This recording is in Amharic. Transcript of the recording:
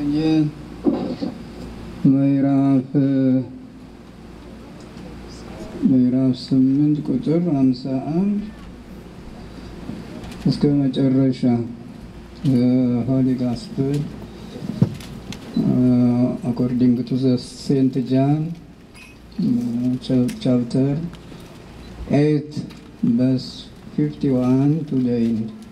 ወንጌል ምዕራፍ ምዕራፍ ስምንት ቁጥር ሃምሳ አንድ እስከ መጨረሻ ሆሊ ጋስፕል አኮርዲንግ ቱ ዘ ሴንት ጃን ቻፕተር ኤት በስ ፊፍቲ ዋን ቱ ዘ ኤንድ